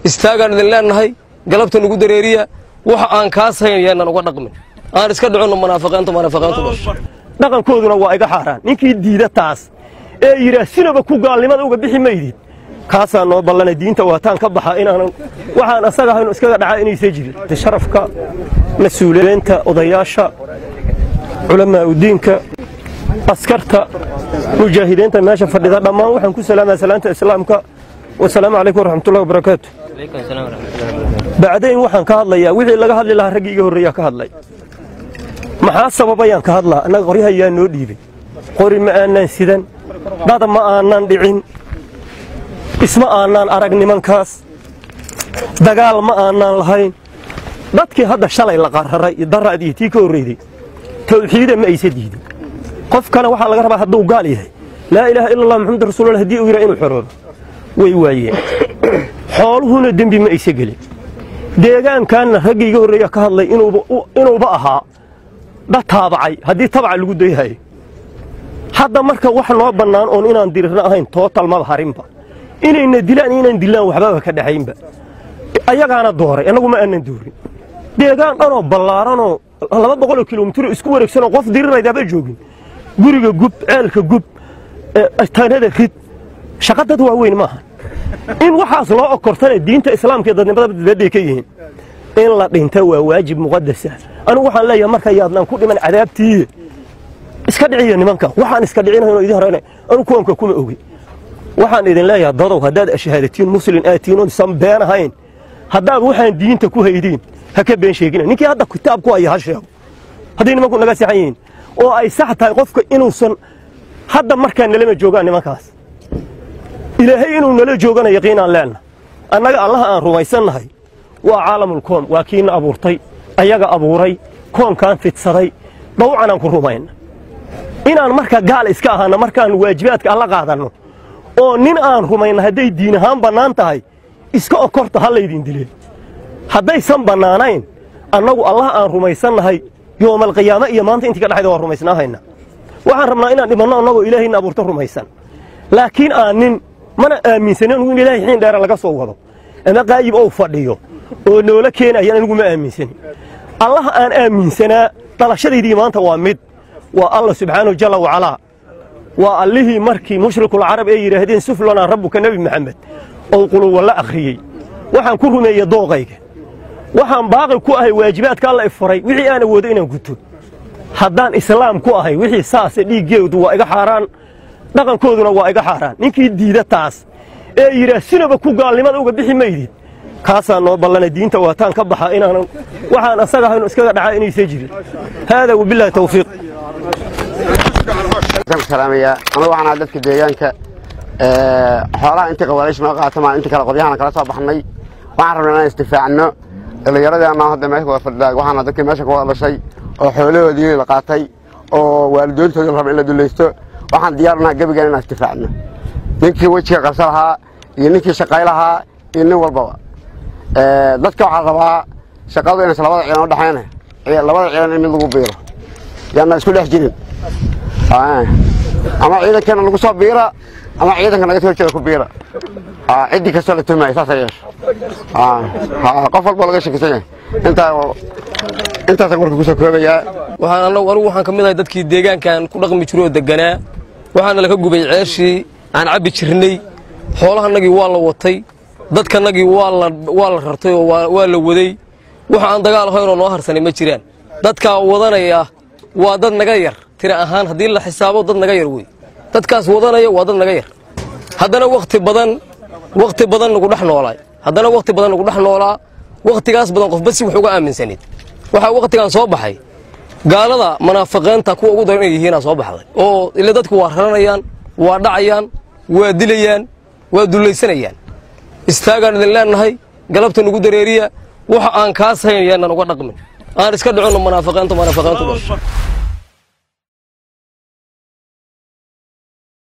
istaagaan idin leennahay galabta nugu dareeriya waxa aan kaas hayn yaanan uga dhaqmin aan iska dhicinno munaafiqiinta munaafiqiintu dhasho dhaqankooduna waa iga xaaraan ninkii diida taas ee yidhaah sinaba ku gaalnimada uga bixi maydid kaasaa noo ballanay diinta waataan ka baxa inaanan waxaan asaga ahaynu iskaga dhacaa inaysa jirin sharafka mas-uuliyiinta odayaasha culamaa udiinka askarta mujaahidiinta meesha fadhida dhammaan waxaan ku salaamaya salaanta islaamka wasalaamu calaykum waraxmatullahi wabarakaatu bacdayn waxaan ka hadlayaa wixii laga hadli lahaa raggii iga horreeyaa ka hadlay maxaa sababayaan ka hadlaa annaga qoryaha yaa noo dhiibay qori ma aanaan sidan dada ma aanaan dhicin isma aanaan arag nimankaas dagaal ma aanaan lahayn dadkii hadda shalay la qararay iyo daraadii tii ka horreyday tawxiida ma aysa diidin qofkana waxaa laga rabaa hadduu gaal yahay laa ilaaha ila allah maxamud rasuulullah haddii uu yidhaa inuu xoroobo way waayeen xooluhuna dembi ma aysa gelin deegaankaanna raggii iga horreeya ka hadlay inuuba ahaa dad taabacay haddii tabaca lagu dayhayo hadda marka wax noo bannaan oon inaan dirirna ahayn tootal maba harinba inayna dilaan iyo inaan dilaan waxbaba ka dhaxaynba ayagaana dooray annagu ma aanan doorin deegaan dhanoo ballaaranoo laba boqoloo kilomitiro isku wareegsanoo qof diriraydaaba joogin guriga gub ceelka gub tanada rid shaqa dad waaweyn maaha in waxaas loo okortana diinta islaamka iyo dadnimada dadbay ka yihiin in la dhinta waa waajib muqadasa anigu waxaan leeyahay marka yaadnaan ku dhiman cadaabtii iska dhiciya nimanka waxaan iska dhicinahaynoo idin horena anigu kuwanka kuma ogi waxaan idin leeyahay dadow haddaad ashahaadatiin muslin aatiin oon san been ahayn haddaad waxaan diinta ku haydiin ha ka been sheegina ninkii hadda kitaab ku haya ha sheego hadday nimanku naga saxan yihiin oo ay sax tahay qofka inuusan hadda markaa nalama joogaan nimankaas ilaahay inuu nala joogana yaqiinaan leenna annaga allaha aan rumaysannahay waa caalamulkoom waa kiina abuurtay ayaga abuuray koonkaan fidsaday dawcanaan ku rumayna inaan marka gaal iska ahaanno markaan waajibaadka alla qaadanno oo nin aan rumayna hadday diin ahaan bannaan tahay iska okorta ha laydin dileen haddaysan bannaanayn annagu allah aan rumaysannahay yoomalqiyaame iyo maanta intii ka dhexayda waa rumaysnaahayna waxaan rabnaa inaan dhimanno annagoo ilaahayna abuurta rumaysan laakiin aan nin mana aaminsanin anugu in ilaahay xiin dheera laga soo wado ama qaayib ou fadhiyo oo noola keenaya anigu ma aaminsanin allah aan aaminsanaa dhalashadaydii maanta waa mid waa allah subxaanahu jalla wacalaa waa allihii markii mushrikuulcarab ee yidhaahdeen suflanaa rabbuka nebi maxamed ou quluwa la akhriyey waxaan ku rumeeyey dooqayga waxaan baaqi ku ahay waajibaadka alla ifaray wixii aan awoodo inaan guto haddaan islaam ku ahay wixii saase dhiiggeedu waa iga xaaraan dhaqankooduna waa iga xaaraan ninkii diida taas ee yidhaah sinaba ku gaalnimada uga bixi maydid kaasaa noo ballanay diinta waataan ka baxa inaanan waxaan asaga ahaynu iskaga dhacaa inaysa jirin haadaa wabilaahi tawfiiq salaamaya anagu waxaan ahaa dadka deegaanka xoolaha intii qawaalish noo qaatamaan intii kale qoryahana kala soo baxnay waxaan rabnaa inaan istifaacno dhallinyaradeena hadda meesha wada fadhidaa waxaana dadkii meesha kuwada dhashay oo xoolahoodii la qaatay oo waalidoontoodii la raba in la dulaysto waxaan diyaarnaha gebigan inaan istifaacno ninkii wejiga qabsa lahaa iyo ninkii shaqay lahaa iyo nin walbaba dadka waxaa rabaa shaqadu inays labada ciidan u dhexayna labada ciidan in mid lagu biiro yaana isku dhex jirin ama ciidankeena lagu soo biira ama ciidanka naga soo jeeda ku biira ciddii kastoo la tuhmaya saasa yeesho qof walba laga shakisan yahay intaa intaasaan warka kusoo koobayaa waxaan anagu anigu waxaan ka mid ahay dadkii deegaankan ku dhaqmi jiray oo deganaa waxaana laka gubay ceeshii aan cabbi jirnay xoolahanagii waa la watay dadkanagii waa la waa la rartay oo waa waa la waday waxa aan dagaal ahaynoo noo harsanay ma jiraan dadkaa wadanaya waa dad naga yar tira ahaan haddii la xisaabo dad naga yar wey dadkaas wadanaya waa dad naga yar haddana wakhti badan wakhti badan nagu dhex noolaay haddana wakhti badan nagu dhex noolaa wakhtigaas badan qofba si wax uga aaminsanid waxaa wakhtigan soo baxay gaalada munaafiqiinta kuwa ugu daran inay yihiinaa soo baxday oo ila dadku waa raranayaan waa dhacayaan waa dilayaan waa dullaysanayaan istaagaan idin leennahay galabta nugu dareeriya waxa aan kaas hayn yaanan uga dhaqmin aan iska dhicinno munaafiqiinta munaafiqiintu dhasho